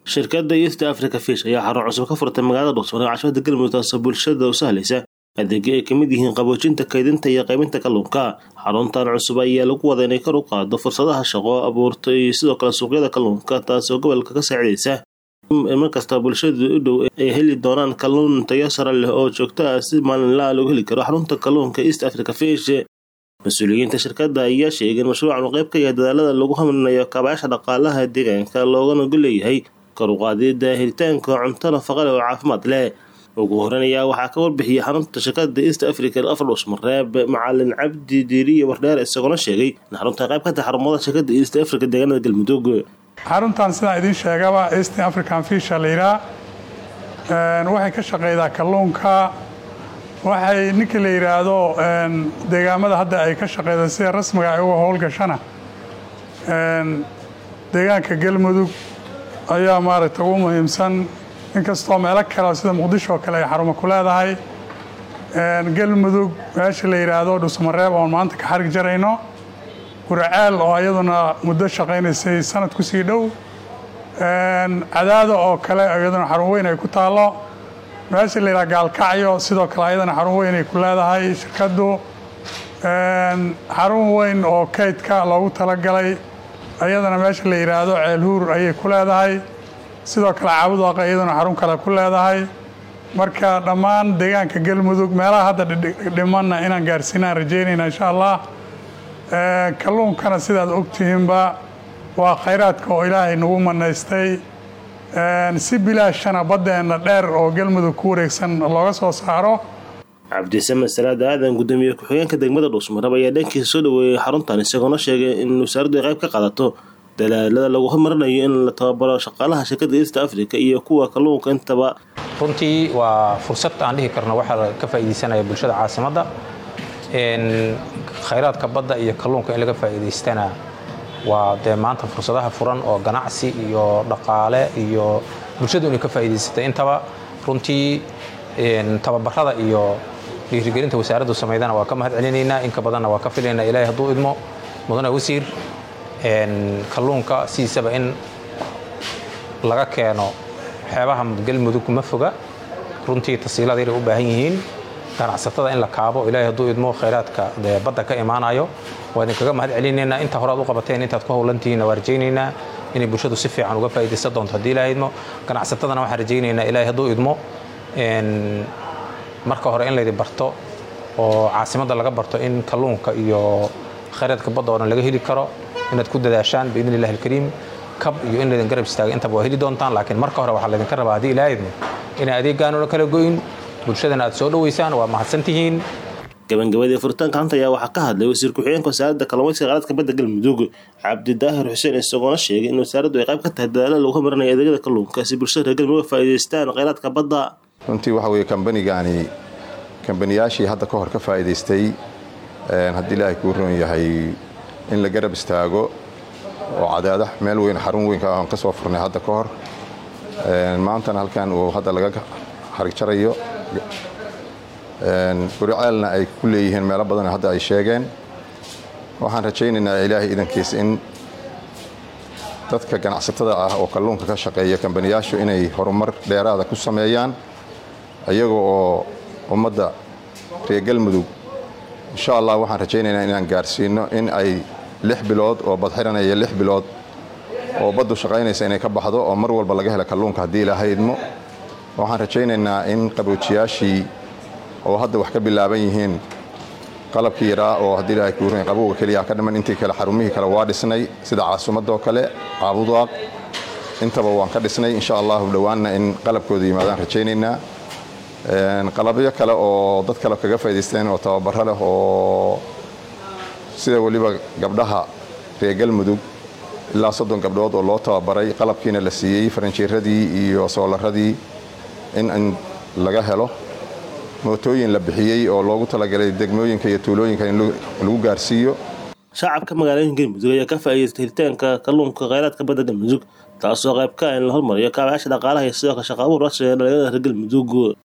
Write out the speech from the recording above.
shirkadda east africa fish ayaa xarun cusub ka furtay magaalada dhuqsmar ee caasimada galmudug taasoo bulshada u sahlaysa adeegyo ay kamid yihiin qaboojinta kaydinta iyo qaybinta kalluunka xaruntan cusub ayaa lagu wada inay kor u qaado fursadaha shaqo abuurta iyo sidoo kale suuqyada kalluunka taasoo gobolka ka saacidaysa markasta bulshadu u dhow ay heli doonaan kalluun tayo sare leh oo joogto ah si maalinlaa lagu heli karo xarunta kalluunka east africa fish mas-uuliyiinta shirkadda ayaa sheegay in mashruucan uu qayb ka yahay dadaalada lagu hamarinayo kaabayaasha dhaqaalaha deegaanka loogana golleeyahay kor u qaadida helitaanka cunto nafaqa leh oo caafimaad leh ugu horeyn ayaa waxaa ka warbixiyay xarunta shirkadda east africa afar dhusmareeb macalin cabdi diiriye wardheer isagoona sheegay in xarunta qayb ka tahay xarumada shirkadda east africa deegaanada galmudug xaruntan sidaan idiin sheegaba east african fisha layidhaah waxay ka shaqaydaa kalluunka waxay ninkii la yidhaahdo deegaamada hadda ay ka shaqeyda sida rasmiga ay uga howlgashana deegaanka galmudug ayaa maaragta ugu muhiimsan inkastoo meelo kale sida muqdisho oo kale ay xarumo ku leedahay galmudug meesha la yidhaahdo dhusmareeb oon maanta ka xarig jarayno guraceel oo iyaduna muddo shaqaynaysay sanad ku sii dhow cadaado oo kale iyaduna xarun weyn ay ku taallo meesha la yidhaha gaalkacyo sidoo kale ayadana xarun weyn ay ku leedahay shirkaddu xarun weyn oo kaydka loogu talagalay ayadana meesha la yidhaahdo ceelhuur ayay ku leedahay sidoo kale caabudaqa iyaduna xarun kale ku leedahay marka dhammaan deegaanka galmudug meelaha hadda dhimanna inaan gaarsiinaan rajaynayna insha allah kalluunkana sidaad ogtihiinba waa khayraadka oo ilaahay nagu manaystay si bilaashana baddeenna dheer oo galmudug ku wareegsan looga soo saaro cabdisamed salaad aadan gudoomiye ku-xigeenka degmada dhuusmarab ayaa dhankiisa soo dhaweeyey xaruntan isagoona sheegay in wasaaraddu ay qayb ka qaadato dalaalada lagu horumarinayo in la tababaro shaqaalaha shirkadda east africa iyo kuwa kalluunka intaba runtii waa fursad aan dhihi karno waxaa ka faa'iidaysanaya bulshada caasimadda khayraadka badda iyo kalluunka in laga faa'iidaystana waa dee maanta fursadaha furan oo ganacsi iyo dhaqaale iyo bulshadu inay ka faa'iidaysatay intaba runtii tababarada iyo dhiirigelinta wasaaraddu samaydana waa ka mahad celinaynaa inka badanna waa ka filaynaa ilaahay hadduu idmo mudane wasiir kalluunka sidiisaba in laga keeno xeebaha galmudug ma foga runtii tasiilada inay u baahan yihiin ganacsatada in la kaabo ilaahay hadduu idmo khayraadka dee badda ka imaanayo waa idinkaga mahad celinaynaa inta hore aad u qabateen intaad ku howlantihiinna waa rajaynaynaa inay bulshadu si fiican uga faa'iidaysan doonto haddii ilaahay idmo ganacsatadana waxaan rajaynaynaa ilaahay hadduu idmo marka hore in laydi barto oo caasimadda laga barto in kalluunka iyo khayraadka badda oo dhan laga heli karo inaad ku dadaashaan biidni illahi alkariim kab iyo in laydin garab istaaga intaba waa heli doontaan laakiin marka hore waxaa laydinka rabaa haddii ilaahay idmo inay adeeggaanuna kala goyn bulshadana aad soo dhoweysaan waa mahadsantihiin gabangabadii furitaanka hanta ayaa waxaa ka hadlay wasiir ku-xigeenka wasaaradda kalluumaysiga kheyraadka badda galmudug cabdidaahir xuseen isagoona sheegay in wasaaraddu ay qayb ka tahay dadaalada lagu horumarinayo adeegyada kalluunka si bulshada reer galmudug uga faa'iidaystaan kheyraadka badda runtii waxa weeye kambanigaani kambaniyaashii hadda ka hor ka faa'iidaystay haddii ilaahay kuu roon yahay in la garab istaago oo cadaada meel weyn xarun weynka aan ka soo furnay hadda ka hor maantana halkan uu hadda laga xarig jarayo guriceelna ay ku leeyihiin meelo badan hadda ay sheegeen waxaan rajaynaynaa ilaahay idankiis in dadka ganacsatada ah oo kalluunka ka shaqeeya kambaniyaashu inay horumar dheeraada ku sameeyaan iyaga oo ummadda reer galmudug insha allah waxaan rajaynaynaa inaan gaarsiino in ay lix bilood oo badxiranaya lix bilood oo baddu shaqaynaysa inay ka baxdo oo mar walba laga hela kalluunka haddii ilaahay idmo waxaan rajaynaynaa in qaboojiyaashii oo hadda wax ka bilaaban yihiin qalabkii yaraa oo haddii ilaahay kuuran qabowga keliya ka dhiman intii kale xarumihii kale waa dhisnay sida caasimadoo kale caabudaaq intaba waan ka dhisnay insha allahu dhowaanna in qalabkooda yimaadaan rajaynaynaa qalabyo kale oo dad kale kaga faa'idaysteen oo tababaro leh oo sida weliba gabdhaha reer galmudug ilaa soddon gabdhood oo loo tababaray qalabkiina la siiyey faranjiiradii iyo soolaradii in laga helo mootooyin la bixiyey oo loogu talagalay degmooyinka iyo tuulooyinka in lagu gaarsiiyo shacabka magaalooyinka galmudug ayaa ka faa'iidaystay helitaanka kalluunka kheyraadka badda galmudug taasoo qayb ka ah in la hormariyo kaabayaasha dhaqaalaha iyo sidoo kale shaqa abuur rasmi ee dhalinyarada reer galmudug